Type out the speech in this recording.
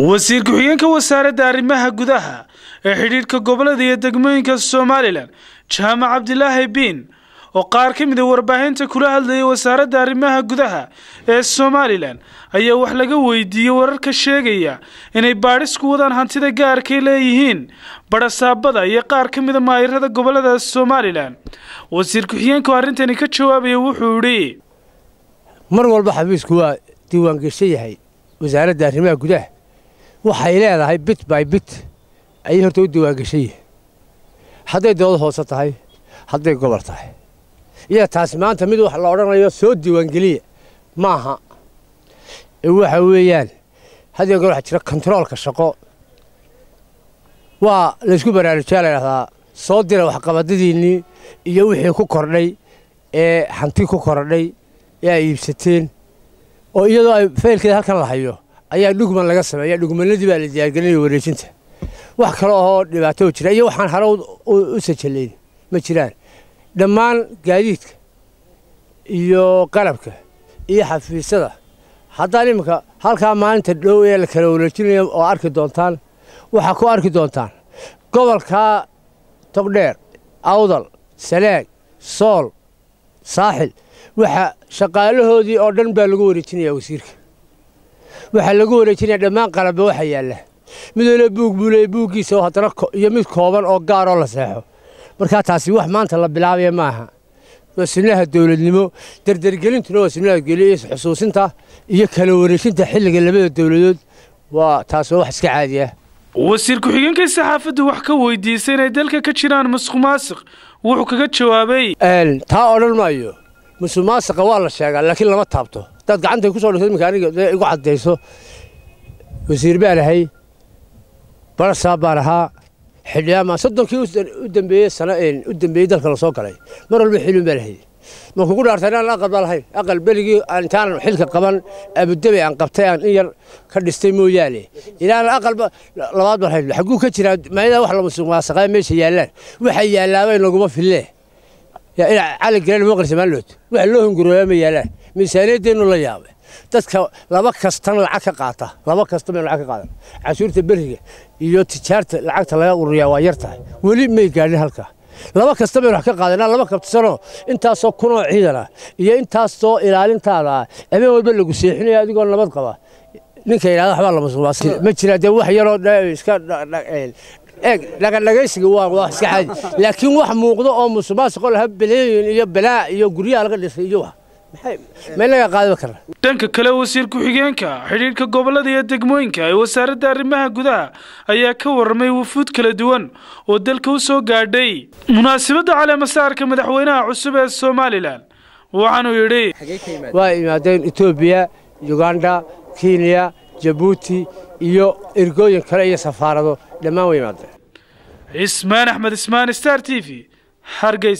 wasiir ku-xigeenka wasaaradda arrimaha gudaha ee xidhiidhka gobolada iyo degmooyinka somalilan jaamac cabdilaahi biin oo qaar ka mida warbaahinta kula hadlayay wasaaradda arrimaha gudaha ee somalilan ayaa wax laga weydiiyey wararka sheegaya inay baadhis ku wadaan hantida gaarkay leeyihiin badhasaabada iyo qaar ka mida maayirada gobolada somalilan wasiir ku-xigeenku arrintani ka jawaabaya wuxuu idhi mar walba xafiisku waa diiwaangeshan yahay wasaaradda arrimaha gudaha waxay leedahay bit by bit ayay horta u diiwaangeshan yihin hadday dooda hoose tahay hadday gobol tahay iyo taasi maanta mid wax la odhanayo soo diiwaangeliya maaha waxa weeyaan haddii goor waxaa jira kontaroolka shaqo waa laysku baraarujyaa la ydhahdaa soo dira waxqabadadiinnii iyo wixii ku kordhay ee hanti ku kordhay ee ay iibsateen oo iyadoo ay faylkeeda halkan la hayo ayaa dhugman laga sameeya dhugmanadii baa la diyaargelinaya wareejinta wax kale oo dhibaato jira iyo waxaan hare u sajalayn ma jiraan dhammaan gaadiidka iyo qalabka iyo xafiisyada haddaan iminka halkaa maalinta dhow ee la kala wareejinaya oo arki doontaan waxaa ku arki doontaan gobolkaa togdheer awdal saleeg sool saaxil waxa shaqaalahoodii oo dhan baa lagu wareejinaya wasiirka waxaa lagu wareejinaya dhammaan qalabba waxa yaalla mid waliba buug buu leeyay buuggiisa oo haddana iyo mid kooban oo gaaroo la seexo markaa taasi wax maanta la bilaabaya maaha waa sunnaha dowladnimo dardargelintuna waa sunnaha geliya xusuusinta iyo kala wareejinta xilliga labada dowladood waa taas waa wax iska caadi ah wasiir ku-xigeenkay saxaafaddu wax ka weydiisay inay dalka ka jiraan musuq maasiq wuxuu kaga jawaabay taa odhan maayo musuq maasiqa waa la sheegaa laakiin lama taabto hadaad gacantay ku soo dhigto iminka aniga igu caddayso wasiir baan ahay barasaab baan ahaa xildhibaan soddonkii u dambeeyey sano u dambeeyey dalka la soo galay mar walba xilun baan ahay ma kugu dhaartay inaan aqal baa lahayn aqal berigii intaanan xilka qaban abudabi aan qabtay aan in yar ka dhistay mooyaane inaan aqal labaad baan lahayn xagguu ka jiraa maayada wax la musuq maasaqaa meesha yaallaan waxa yaallaabay naguma fille cali garan maqli samaanlood waxa loo hungurooyaa ma yaallaan miisaaniyadeennu la yaabay dadka laba kastan lacag ka qaata laba kasta bay lacag ka qaadan cashuurta beriga iyo tijaarta lacagta laga ururiyaa waa yar tahay weli may gaadhin halka laba kasta baynu wax ka qaadanaa laba kabtisanoo intaasoo kunoo ciidana iyo intaasoo ilaalintaada habeen walba lagu seexinaya adigoo nabad qaba ninka yidhahda waxbaa lamasuqmaas ma jira dee wax yaroo iska eeg dhagadhagaysiga waa wax iska caadi laakiin wax muuqdo oo musuqmaasuqo laha beleeyin iyo balaa iyo guryaha laga dhisay iyo wax dhanka kale wasiir ku-xigeenka xidhiidhka gobolada iyo degmooyinka ee wasaaradda arrimaha gudaha ayaa ka warramay wufuud kala duwan oo dalka u soo gaadhay munaasabadda caleemasaarka madaxweynaha cusub ee somalilan waxaanuu yidhi waa imaadeen etoobiya yuganda kenya jabuuti iyo ergooyin kale iyo safaarado dhammaan way imaadeen cismaan axmed ismaan star t v hargeys